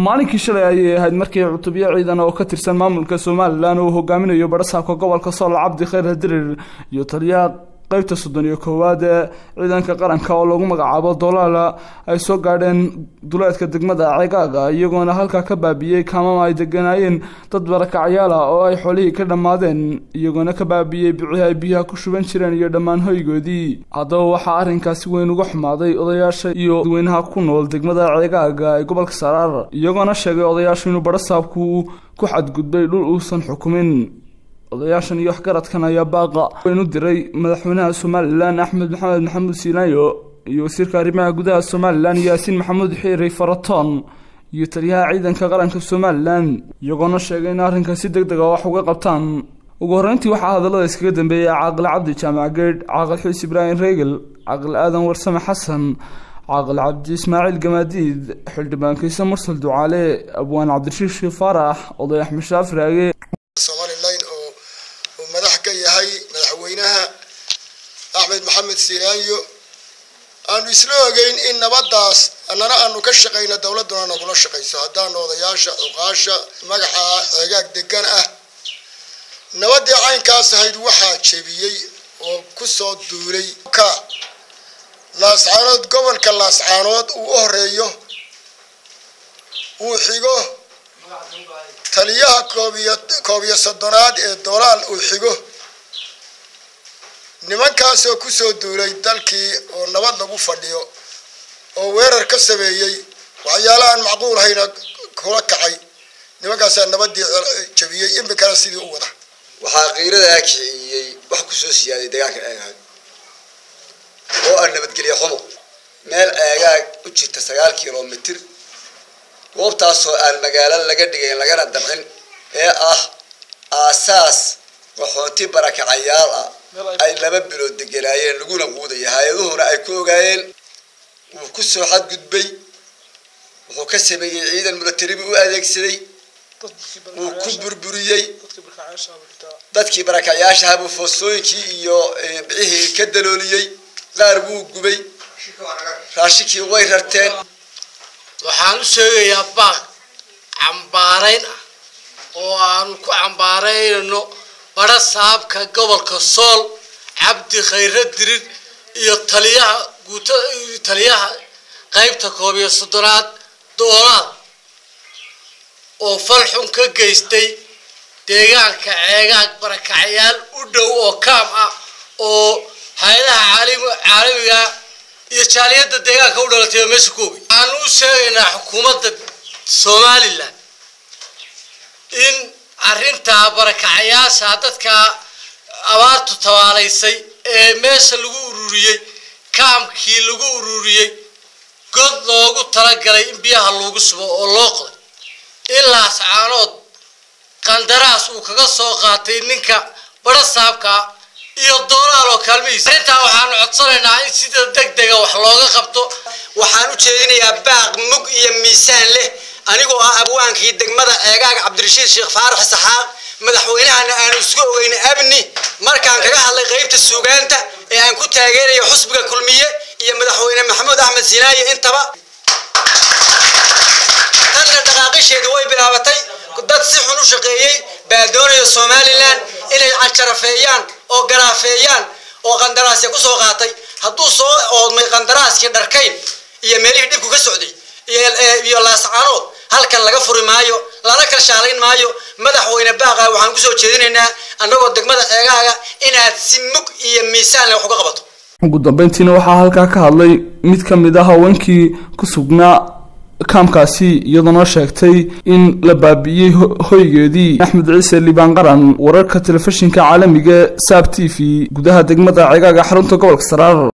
maalinkii shalay ayay ahayd markii cutubyo ciidan oo ka tirsan maamulka somalilan uu hogaaminayo badhasaabka gobolka sool cabdi khayr hadirir iyo taliyaha qeybta soddon iyo koowaad ee ciidanka qaranka oo lagu magacaabo dolaala ay soo gaadheen duleedka degmada ceegaaga iyagoona halkaa ka baabiyey kaamama ay deganaayeen dad barakacyaal ah oo ay xoolihii ka dhammaadeen iyagoona ka baabiyey bicii ay biyaha ku shuban jireen iyo dhammaan hoygoodii haddaba waxaa arrinkaasi weyn uga xumaaday odayaasha iyo dadweynaha ku nool degmada ceegaaga ee gobolka saraar iyagoona sheegay odayaashu inuu badhasaabku ku xadgudbay dhul uusan xukumin odayaashan iyo waxgaradkan ayaa baaqa weyn u diray madaxweynaha somalilan axmed maxamed maxamuud siilaayo iyo wasiirka arrimaha gudaha somalilan yaasiin maxamuud xiiri faratoon iyo taliyaha ciidanka qaranka somalilan iyagoona sheegay in arrinka si deg dega wax uga qabtaan ugu horreyntii waxaa hadallada iskaga dambeeyey caaqil cabdi jaamac geedh caaqil xiis ibraahim reegel caaqil aadan warsame xasan caaqil cabdi ismaaciil gamaadiid xildhibaan kiise mursal ducaale abwaan cabdirashiid shii faarax oday axmed shaafiraage madax ka yahay madaxweynaha axmed maxamed siiraanyo aanu isla ogeyn in nabadaas annana aanu ka shaqayno dowladduna nagula shaqayso haddaanu odayaasha cuqaasha magaca ceegaag degan ah nabadii caynkaas ahayd waxaa jebiyey oo ku soo duulay ka laascaanood gobolka laascaanood uu u horeeyo uu xigo taliyaha koobiyo koob iyo soddonaad ee dolaal uu xigo nimankaasoo kusoo duulay dalkii oo nabad lagu fadhiyo oo weerar ka sameeyey waxyaala aan macquul hayna kula kacay nimankaasaa nabadii jabiyey imikana sidii u wada waxaa qiiradaa kiciyey wax kusoo siyaaday deegaanka eegaag oo ah nabadgelyo xumo meel eegaag u jirta sagaal kilomitr goobtaasoo aan magaalo laga dhigayn lagana damcin ee ah aasaas qaxooti barakacayaal ah ay laba bilood deganaayeen laguna quudaya hay-aduhuna ay ku ogaayeen wuu ku soo xadgudbay wuxuu ka sameeyey ciidan milataribi u adeegsaday wuu ku burburiyey dadkii barakacayaashaha buu foostooyinkii iyo bicihii ka dalooliyey qaar wuu gubay raashinkii way rarteen waxaan u sheegayaa baaq cambaarayn ah oo aanu ku cambaaraynayno badha saabka gobolka sool cabdi khayre dirir iyo taliyaha guuta taliyaha qaybta koob iyo soddonaad doolaad oo fal xun ka geystay deegaanka ceegaag barakacyaal u dhow oo kaam ah oo hay-adaha caalamiga iyo jaaliyadda deegaanka u dhalatay oo meesha ku ogay waxaan u sheegaynaa xukuumadda somalilan in arrintaa barakacayaasha dadka abaartu tabaalaysay ee meesha lagu ururiyey kaamkii lagu ururiyey god loogu talagalay in biyaha loogu subo oo loo qoday ilaas caanood qandaraas uu kaga soo qaatay ninka badha saabka iyo doonaal oo kaalmihiisa arrintaa waxaanu codsanaynaa in sida deg dega wax looga qabto waxaan u jeedinayaa baaq mug iyo miisaan leh anigoo ah abwaankii degmada ceegaag cabdirashiid sheekh faarax saxaaq madaxweynahana aanu isku ogeyn abni markaan kaga hadlay qaybta suugaanta ee aan ku taageerayo xusbiga kulmiye iyo madaxweyne maxamuud axmed sinaaye intaba tanna dhaqaaqisheedu way bilaabatay dad si xun u shaqeeyey baa doonaya somalilan inay canjarafeeyaan oo garaafeeyaan oo qandaraasya kusoo qaatay hadduu soo oodmay qandaraaskii dharkayn iyo meelihii dhibku ka socday iyo laascaanood halkan laga furi maayo lana kalshaalayn maayo madaxweyne baaqa waxaan kusoo jeedinaynaa annagoo degmada ceegaaga inaad si mug iyo miisaan leh wax uga qabato ugu dambeyntiina waxaa halkaa ka hadlay mid ka mid ah haweenkii ku sugnaa kaamkaasi iyadoona sheegtay in la baabi'iyey hoygeedii axmed ciise liibaan qaran wararka telefishinka caalamiga saab t v gudaha degmada ceegaaga xarunta gobolka saraar